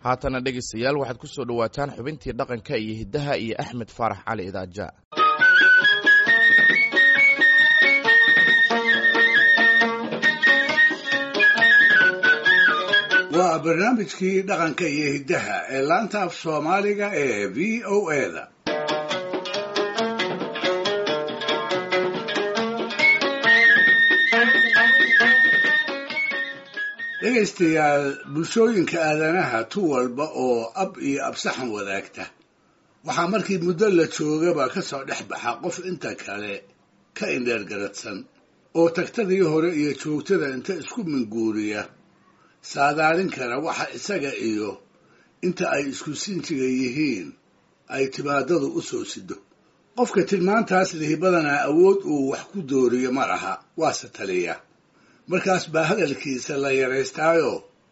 haatana dhegaystayaal waxaad ku soo dhowaataan xubintii dhaqanka iyo hiddaha iyo axmed faarax cali idaaja waa barnaamijkii dhaqanka iyo hiddaha ee laanta af soomaaliga ee v o eda dhegaystayaal bulshooyinka aadanaha tu walba oo ab iyo absaxan wadaagta waxaa markii muddo la joogaba ka soo dhex baxa qof inta kale ka indheergaradsan oo tagtadii hore iyo joogtada inta isku minguuriya saadaalin kara waxa isaga iyo inta ay isku sinjiga yihiin ay timaadadu u soo sido qofka tilmaantaas lihi badanaa awood uu wax ku dooriyo ma laha waase taliya markaas baa hadalkiisa la yaraystaayo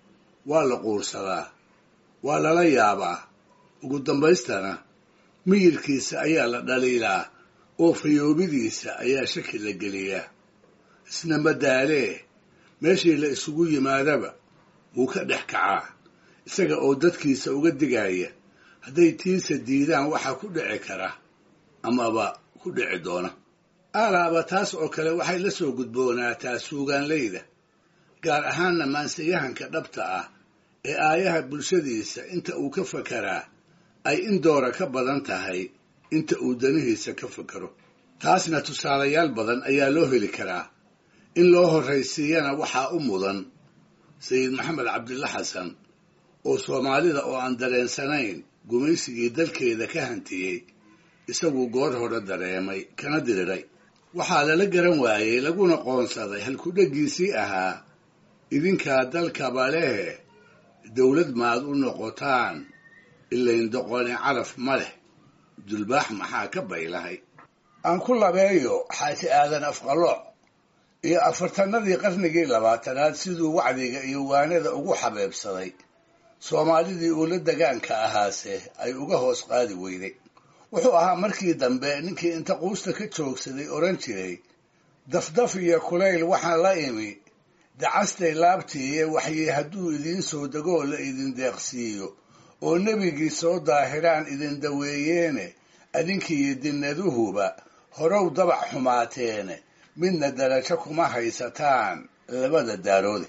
waa la quursadaa waa lala yaabaa ugu dambaystana miyirkiisa ayaa la dhaliilaa oo fayoobidiisa ayaa shaki la geliyaa isna madaalee meeshii la isugu yimaadaba wuu ka dhex kacaa isaga oo dadkiisa uga digaya hadday tiisa diidaan waxaa ku dhici kara amaba ku dhici doona aalaaba taas oo kale waxay la soo gudboonaataa suugaanlayda gaar ahaanna maansayahanka dhabta ah ee aayaha bulshadiisa inta uu ka fakaraa ay in doora ka badan tahay inta uu danihiisa ka fakaro taasna tusaalayaal badan ayaa loo heli karaa in loo horraysiiyana waxaa u mudan sayid maxamed cabdilla xasan oo soomaalida oo aan dareensanayn gumaysigii dalkeeda ka hantiyey isagu goor hore dareemay kana diriray waxaa lala garan waayey laguna qoonsaday halkudheggiisii ahaa idinkaa dalkaba lehe dawlad maad u noqotaan ilayn doqoni caraf ma leh dulbaax maxaa ka baylahay aan ku labeeyo xaaji aadan afqalooc iyo afartanadii qarnigii labaatanaad siduu wacdiga iyo waanada ugu xabeebsaday soomaalidii uula degaanka ahaase ay uga hoos qaadi weyday wuxuu ahaa markii dambe ninkii inta quusta ka joogsaday odhan jiray dafdaf iyo kulayl waxaan la imi dacastay laabtiiye waxyi hadduu idiin soo degoo la idin deeqsiiyo oo nebigii soo daahiraan idin daweeyeene adinkiiyo dinnaduhuba horow dabac xumaateene midna darajo kuma haysataan labada daaroode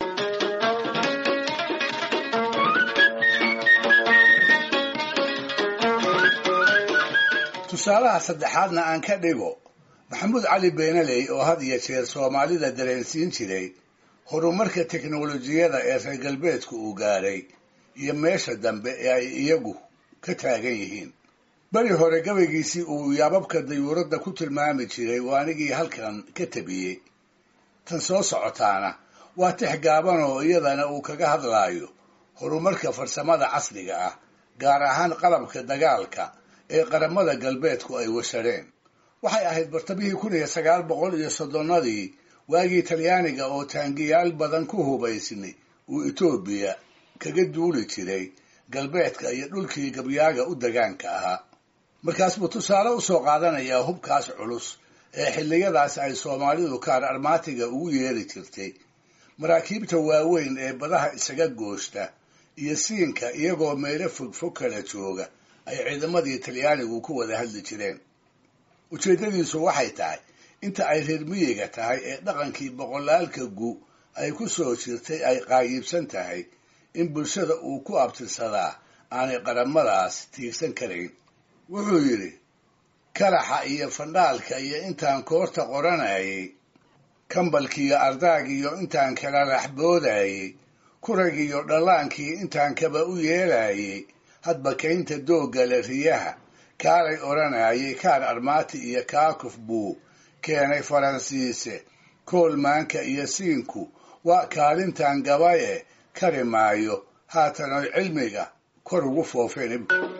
tusaalaha saddexaadna aan ka dhigo maxamuud cali beenaley oo had iyo jeer soomaalida dareensiin jiray horumarka teknolojiyada ee reer galbeedku uu gaadhay iyo meesha dambe ee ay iyagu ka taagan yihiin beri hore gabaygiisii uu yaababka dayuuradda ku tilmaami jiray oo anigii halkan ka tabiyey tan soo socotaana waa tix gaaban oo iyadana uu kaga hadlaayo horumarka farsamada casriga ah gaar ahaan qalabka dagaalka ee qaramada galbeedku ay washadheen waxay ahayd bartamihii kun iyo sagaal boqol iyo soddonnadii waagii talyaaniga oo taangiyaal badan ku hubaysnay uu etoobiya kaga duuli jiray galbeedka iyo dhulkii gabyaaga u degaanka ahaa markaas buu tusaale u soo qaadanayaa hubkaas culus ee xilliyadaas ay soomaalidu kaar armaatiga ugu yeeri jirtay maraakiibta waaweyn ee badaha isaga goosta iyo siinka iyagoo meelo fogfog kala jooga ay ciidamadii talyaanigu ku wada hadli jireen ujeeddadiisu waxay tahay inta ay reer miyiga tahay ee dhaqankii boqolaalka gu ay ku soo jirtay ay qaayiibsan tahay in bulshada uu ku abtirsadaa aanay qaramadaas tiigsan karayn wuxuu yidhi kalaxa iyo fandhaalka iyo intaan koorta qoranayay kambalkiiyo ardaagiyo intaan kala raxboodayey kuragiyo dhallaankii intaan kaba u yeelayey hadba kaynta dooggale riyaha kaalay odhanayay kaar armaati iyo kaakuf buu keenay faransiise koolmaanka iyo siinku waa kaalintan gabaye kari maayo haatan oy cilmiga kor ugu foofeen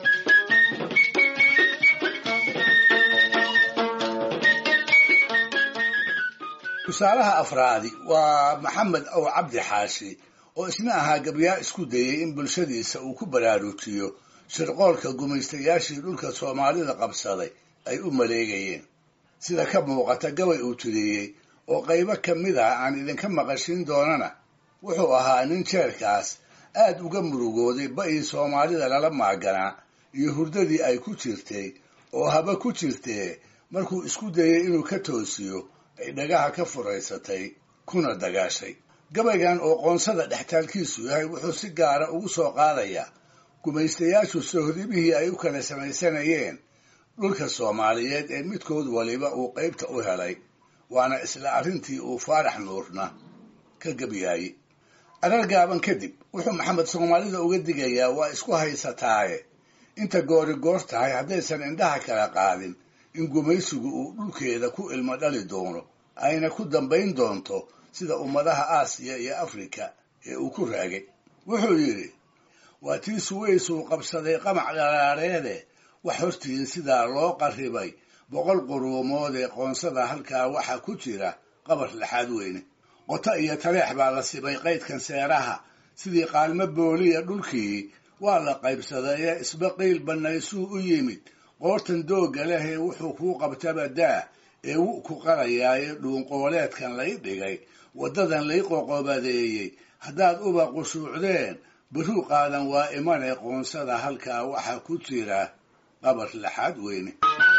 tusaalaha afraadi waa maxamed ow cabdi xaashi oo isna ahaa gabyaa isku dayey in bulshadiisa uu ku baraarujiyo shirqoolka gumaystayaashii dhulka soomaalida qabsaday ay u maleegayeen sida ka muuqata gabay uu tiriyey oo qaybo ka mid ah aan idinka maqashin doonana wuxuu ahaa nin jeerkaas aad uga murugooday ba'ii soomaalida lala maaganaa iyo hurdadii ay ku jirtay oo haba ku jirtee markuu isku dayay inuu ka toosiyo ay dhagaha ka furaysatay kuna dagaashay gabaygan oo qoonsada dhextaalkiisu yahay wuxuu si gaara ugu soo qaadayaa gumaystayaashu sohdimihii ay u kala samaysanayeen dhulka soomaaliyeed ee midkood waliba uu qaybta u helay waana isla arrintii uu faarax nuurna ka gebyaayey arar gaaban kadib wuxuu maxamed soomaalida uga digayaa waa isku haysataaye inta goori goor tahay haddaysan indhaha kala qaadin in gumaysigu uu dhulkeeda ku ilmo dhali doono ayna ku dambayn doonto sida ummadaha aasiya iyo afrika ee uu ku raagay wuxuu yidhi waa tii suwaysuu qabsaday qamac dhalaareede wax hortiin sidaa loo qarribay boqol quruumood ee qoonsada halkaa waxaa ku jira qabar laxaad weyne qoto iyo taleex baa la sibay qaydkan seeraha sidii qaalmo booliya dhulkii waa la qaybsadayee isbaqiil bannaysuu u yimid qoortan doogga lehee wuxuu kuu qabtaba daa ee wu ku qarayaaye dhuunqooleedkan lay dhigay waddadan lay qoqobadeeyey haddaad uba qushuucdeen biruu qaadan waa imane qoonsada halkaa waxaa ku jira qabar laxaad weyne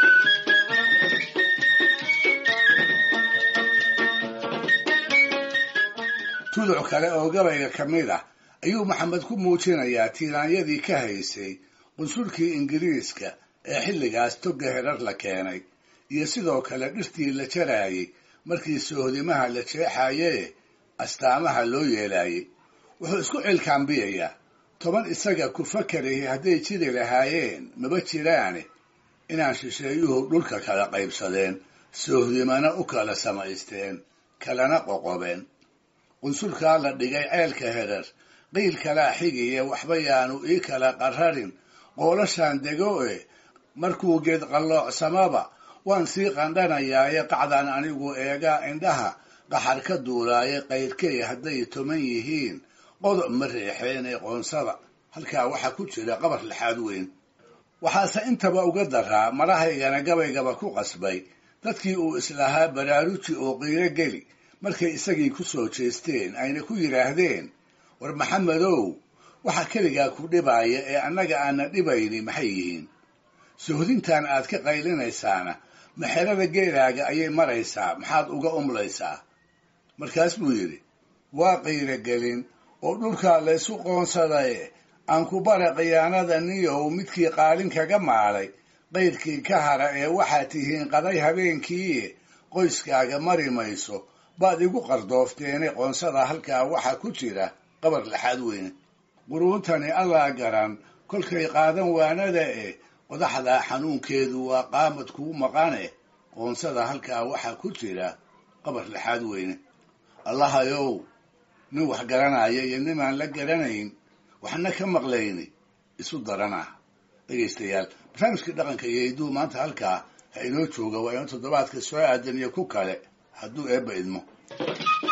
tuduc kale oo gabayga ka mid ah ayuu maxamed ku muujinayaa tiiraanyadii ka haysay qunsulkii ingiriiska ee xilligaas togga herar la keenay iyo sidoo kale dhirtii la jaraayey markii sohdimaha la jeexayee astaamaha loo yeelaayey wuxuu isku cilkaambiyayaa toban isaga ku fakarayay hadday jiri lahaayeen maba jiraane inaan shisheeyuhu dhulka kala qaybsadeen soohdimana u kala samaysteen kalana qoqobeen qunsulkaa la dhigay ceelka herar qiil kalaa xigiye waxba yaanu ii kala qararin qoolashaan dego e markuu geed qalloocsamaba waan sii qandhanayaaye qacdan anigu eegaa indhaha qaxar ka duulaaye qayrkey hadday toman yihiin qodob ma reexeen ee qoonsada halkaa waxaa ku jira qabar laxaad weyn waxaase intaba uga daraa marahaygana gabaygaba ku qasbay dadkii uu islahaa baraaruji oo qiiro geli markay isagii ku soo jeesteen ayna ku yidhaahdeen war maxamedow waxa keligaa ku dhibaaya ee annaga aana dhibayni maxay yihiin sohdintan aad ka qaylinaysaana maxerada geelaaga ayay maraysaa maxaad uga umlaysaa markaas buu yidhi waa qiirogelin oo dhulkaa laysu qoonsadaye aan ku bara khiyaanada niyow midkii qaalin kaga maalay qayrkii ka hara ee waxaad tihiin qaday habeenkiiye qoyskaaga mari mayso baad igu qardoofteene qoonsada halkaa waxaa ku jira qabar laxaad weyne quruuntani allaa garan kolkay qaadan waanada eh qodaxdaa xanuunkeedu waa qaamad kuu maqane qoonsada halkaa waxaa ku jira qabar laxaad weyne allahayow nin wax garanaya iyo ninaan la garanayn waxna ka maqlayni isu daranah dhegaystayaal barnaamijkii dhaqanka iyo hidduu maanta halkaa ha inoo jooga waa inuu toddobaadka soo aadan iyo ku kale hadduu eebba idmo